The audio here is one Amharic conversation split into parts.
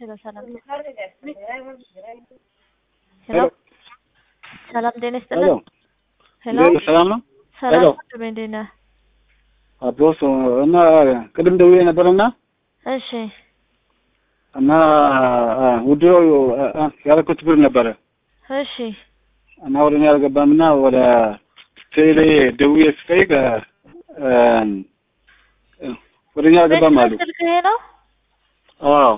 ሄሎ ሰላም ሄሎ ሰላም ጤና ሄሎ ይስጥልን። ሄሎ እንዴት ሰላም ነው? ሰላም ሄሎ ወንድሜ እንዴት ነህ? አቦስ እና ቅድም ደውዬ ነበርና እሺ እና ውድሮ ያደረኩት ብር ነበረ እሺ እና ወደ እኔ አልገባም እና ወደ ቴሌ ደውዬ ስጠይቅ ወደ እኔ አልገባም አሉ። ስልክ ይሄ ነው? አዎ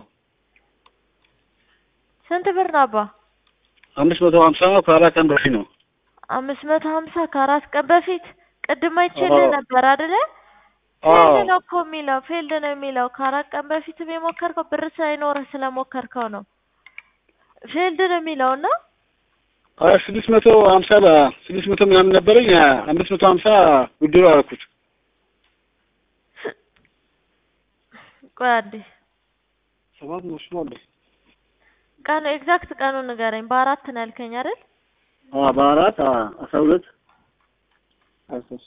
ስንት ብር ነው አባ? አምስት መቶ ሀምሳ ነው ከአራት ቀን በፊት ነው። አምስት መቶ ሀምሳ ከአራት ቀን በፊት ቅድም አይቼልህ አዎ። ነበር አይደለ? አዎ ፊልድ ነው እኮ የሚለው ፊልድ ነው የሚለው ከአራት ቀን በፊትም የሞከርከው ብር ሳይኖርህ ስለሞከርከው ነው። ፊልድ ነው የሚለው እና አይ ስድስት መቶ ሀምሳ ስድስት መቶ ምናምን ነበረኝ አምስት መቶ ሀምሳ ውድሮ አደረኩት። ቆይ አንዴ ሰባት መቶ አለ ቀኑ ኤግዛክት ቀኑን ንገረኝ። በአራት ነው ያልከኝ አይደል? በአራት አስራ ሁለት አስራ ሶስት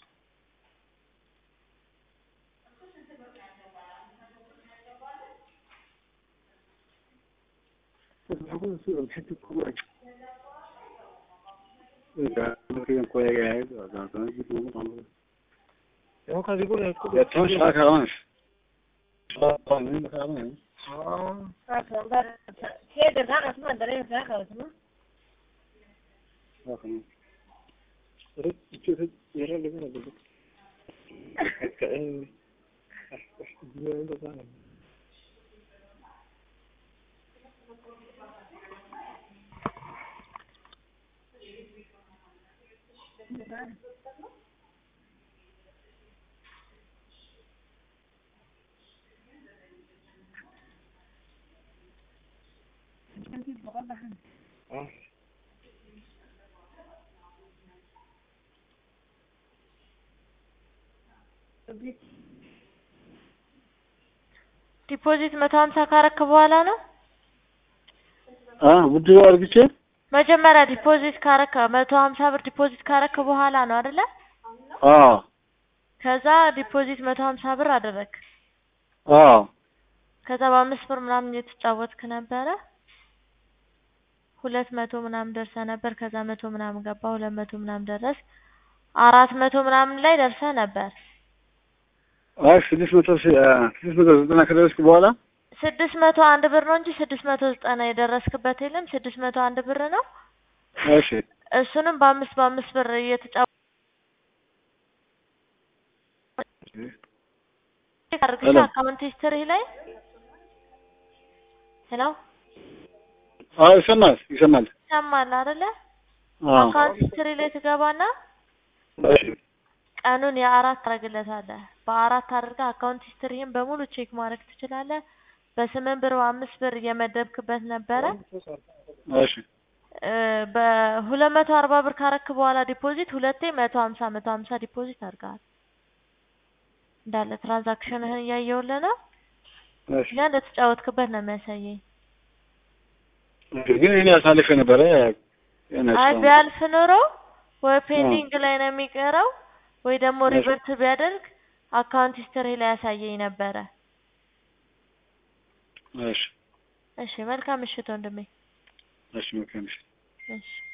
ዲፖዚት መቶ ሀምሳ ካረክ በኋላ ነው ውድሮ አድርግቼ መጀመሪያ ዲፖዚት ካረክ መቶ ሀምሳ ብር ዲፖዚት ካረክ በኋላ ነው አይደለ? አዎ ከዛ ዲፖዚት መቶ ሀምሳ ብር አደረክ። አዎ ከዛ በአምስት ብር ምናምን እየተጫወትክ ነበረ። ሁለት መቶ ምናምን ደርሰ ነበር። ከዛ መቶ ምናምን ገባ። ሁለት መቶ ምናምን ደረስ። አራት መቶ ምናምን ላይ ደርሰ ነበር። አይ ስድስት መቶ ስድስት መቶ ዘጠና ከደረስኩ በኋላ ስድስት መቶ አንድ ብር ነው እንጂ ስድስት መቶ ዘጠና የደረስክበት የለም። ስድስት መቶ አንድ ብር ነው። እሺ እሱንም በአምስት በአምስት ብር እየተጫወ አድርግሽ ሄሎ። አካውንት ሂስትሪ ላይ ሄሎ አዎ ይሰማል ይሰማል ይሰማል አይደለ? አዎ አካውንት ሂስትሪ ላይ ትገባና እሺ ቀኑን የአራት ታደርግለታለህ። በአራት አድርገህ አካውንት ሂስትሪህን በሙሉ ቼክ ማድረግ ትችላለህ። በስምንት ብር በአምስት ብር እየመደብክበት ነበረ። እሺ እ በሁለት መቶ አርባ ብር ካረክ በኋላ ዲፖዚት ሁለቴ መቶ ሀምሳ መቶ ሀምሳ ዲፖዚት አድርገሃል። እንዳለ ትራንዛክሽንህን እያየሁልህ ነው። እሺ ያ እንደተጫወትክበት ነው የሚያሳየኝ። ግን እኔ አሳልፌ ነበረ አይ ቢያልፍ ኖሮ ወይ ፔንዲንግ ላይ ነው የሚቀረው ወይ ደግሞ እሺ። ሪቨርት ቢያደርግ አካውንት ሂስትሪ ላይ ያሳየኝ ነበረ። እሺ እሺ መልካም ምሽት ወንድሜ። እሺ መልካም እሺ እሺ